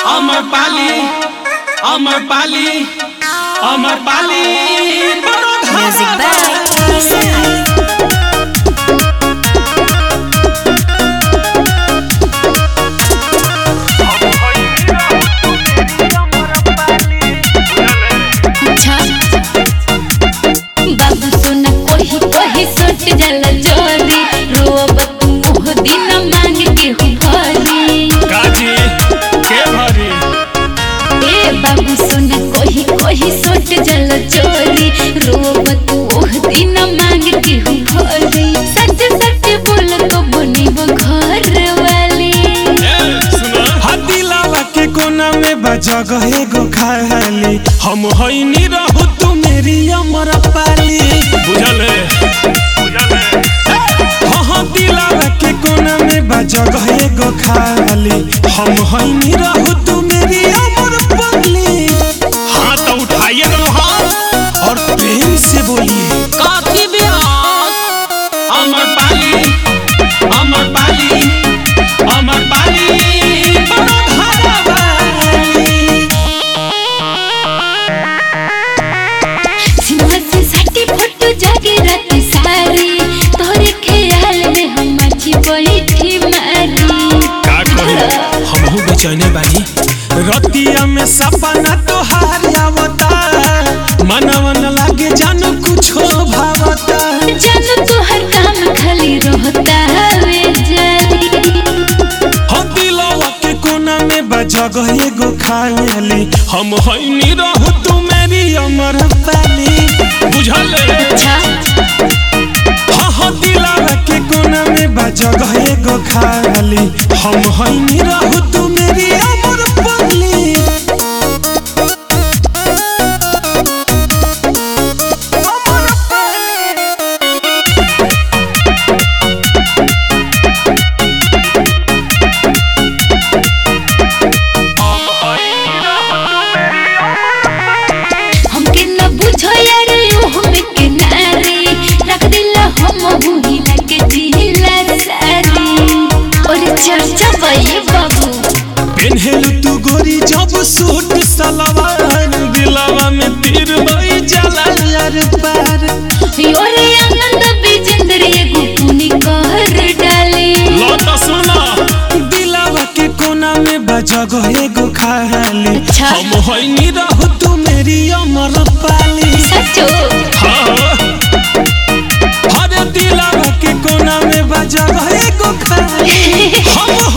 अमर पाली अमर पाली अमर पाली बड़ो Music by Isai. अच्छा बाबू सोना कोही कोही सट जल जोरी रोब तू मोह दिन मांग के हूँ भरी काजी के भरी ए बाबू सोना कोही कोही सट जल जोरी रोब तू मोह दिन मांग के हूँ भरी सच सच बोल तो बनी वो घर वाली हदिलावा के कोना में बजा गए गो खाली हम होइनी रहू तू मेरी अमर पाली बुझल है हाँ हाँ दिलावा के कोना में बजा गए गो खाली हम होइनी रहू तू मेरी अमर पाली हाथ तो उठाइए ना हाथ और प्रेम से बोलिए काकी बिहार अमर पाली अमर पाली अमर पाली बड़ो सिनेमा से सटी फोटो जागे रात सारी तोरे ख्याल में हम अच्छी बैठी मारी का कही हमहू बेचैने बानी रतिया में सपना तोहार आवता मनवा न लागे जानो कुछो भावता जानो तो हर काम खाली रहता वे जारी हो दिलवा के कोना में बजा गए गो खाली हम होइनी रहू तू मेरी अमर पाली बुझल है अच्छा हाँ हाँ दिलवा के कोना में बजा गए गो खाली हम होइनी रहू तू मेरी अमर पाली हमके न बुझो यार यूं में के नारी रख दिला हम हुई न के जिला सारी और चर्चा भई बाबू पेन्हेलु तू गोरी जब सूट सलवार दिलवा में तीर बई जाला यार पार योरे आनंद बिजेंद्र एगो पुनी कर डाली लौट सुना दिलवा के कोना में बजा गए गो खाली अच्छा। हम होइनी रहू तू मेरी अमर पाली सचो हाँ हर दिलवा के कोना में बजा गए गो खाली हम